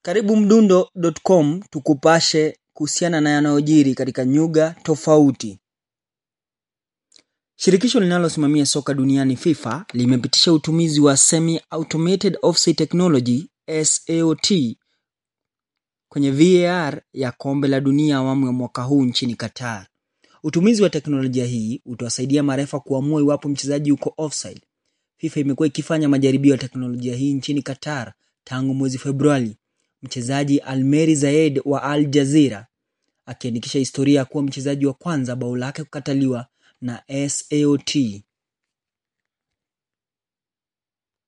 Karibu Mdundo.com tukupashe kuhusiana na yanayojiri katika nyuga tofauti. Shirikisho linalosimamia soka duniani FIFA limepitisha utumizi wa Semi Automated Offside Technology SAOT kwenye VAR ya kombe la dunia awamu ya mwaka huu nchini Qatar. Utumizi wa teknolojia hii utawasaidia marefa kuamua iwapo mchezaji yuko offside. FIFA imekuwa ikifanya majaribio ya teknolojia hii nchini Qatar tangu mwezi Februari. Mchezaji Almeri Zaid wa Al Jazeera akiandikisha historia ya kuwa mchezaji wa kwanza bao lake kukataliwa na SAOT.